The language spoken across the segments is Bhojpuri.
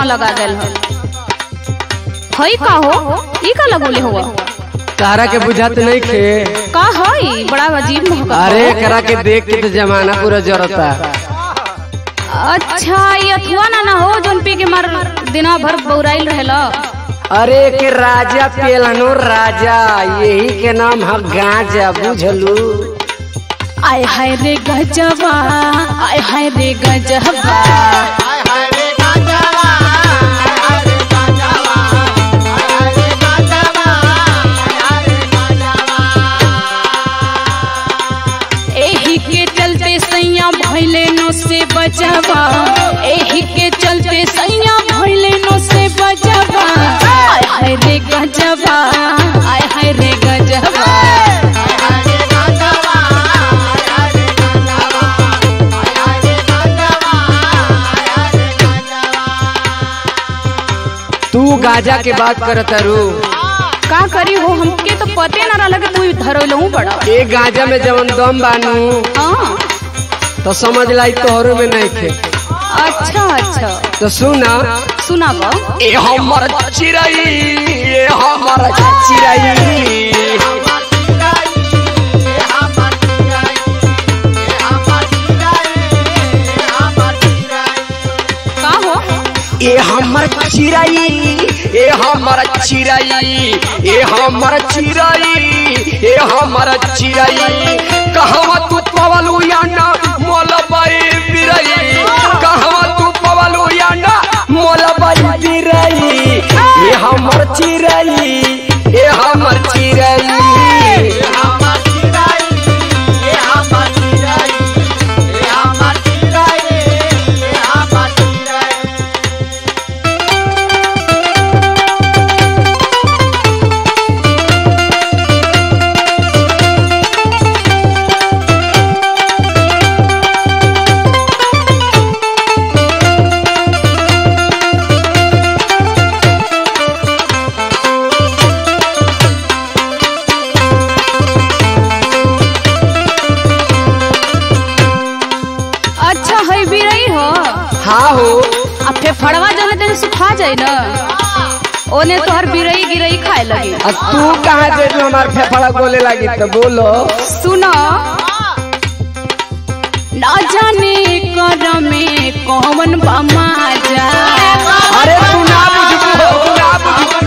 रंगवा लगा देल हो हई का हो ई का लगोले हुआ तारा के बुझात नहीं खे का हई बड़ा अजीब महका अरे करा के देख के तो जमाना पूरा जरता अच्छा ये अथुआ ना ना हो जोन पी के मार दिना भर बौराइल रहेला अरे के राजा पेलनो राजा यही के नाम है गांजा बुझलू आय हाय रे गजबा आय हाय रे गजबा एही के चलते सैया भइले नो से बचबा एही के चलते सैया भइले नो से बचबा आय हाय रे गजबा आय हाय रे गजबा तू गांजा के बात करत रू का करी हो हमके तो पते ना रहला कि तू धरलहू बड़ा ए गांजा में जवन दम बानू हाँ तो समझ लाई तोहरो में नहीं खे अच्छा अच्छा तो सुना सुनाब ए हमर चिरई ए हमर चिरई का हो ए हमर चिरई ए हमर चिरई ए हमर चिरई ए हमर चिरई कहवा तू पवलू या ना मोलबाई बिरई कहवा तू पवलू या ना मोलबाई बिरई ए हमर चिरई ए हमर चिरई अच्छा है बिरई हो हाँ हो अब फेफड़वा जने तेने सुखा जाए ना ओने तोहर बिरई गिरई खाए लगी आ तू कहाँ दे तू हमार फेफड़ा बोले लगी तो बोलो सुनो ना जाने कर में कौन बमा जा अरे तू ना बुझबू हो तू ना बुझबू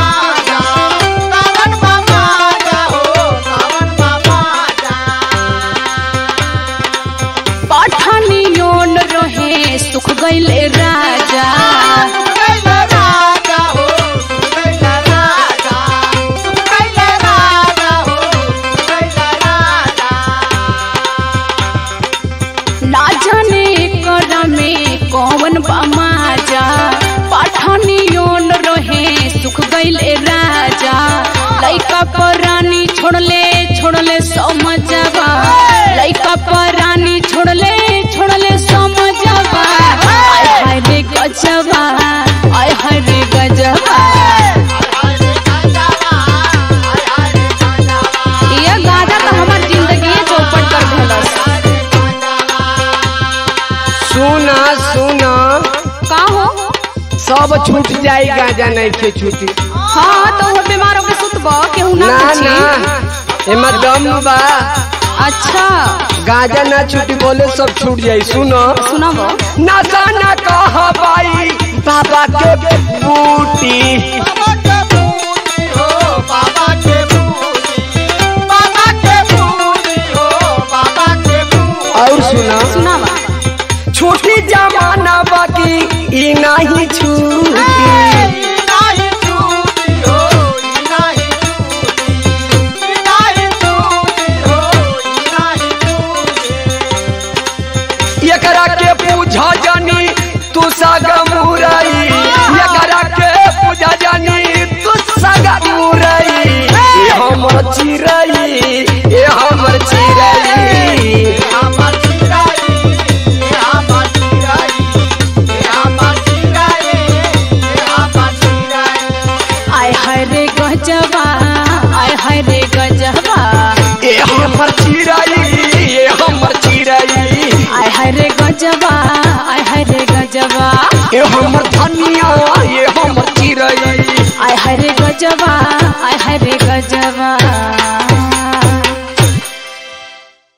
पठानियोन रहे सुख गईले राजा ना जाने कर में कौन बमा जा पठानियोन रहे सुख गईले राजा लइका परानी छोड़ले छोड़ले समझबा लइका परानी छोड़ले छोड़ले समझबा आय हाय रे गजबा आय हाय रे गजबा ये गाना तो हमार जिंदगी चौपट कर देलस सुना सुना का हो सब छूट जाई गांजा नहीं के छूटी हाँ तो वो बीमार होके सुतब केहू ना ना पूछी ना एमा दम बा अच्छा गांजा ना छूटी बोले सब छूट जाई सुनो सुनाबो ना जाना कहा बाई बाबा के बूटी और सुना सुनावा छोटी जमाना बाकी ई नहीं छूटी एकरा के पूछा जानी तू सागा मुरई एकरा के पूछा जानी तू सागा मुरई ए हमर चिरई ए हमर चिरई आय हाय रे गजबा आय हाय रे गजबा ए हमर चिरई ए हमर चिरई आय हाय रे गजबा आय हाय रे गजबा ये हमर धनिया ये हमर चिरई आय हरे गजबा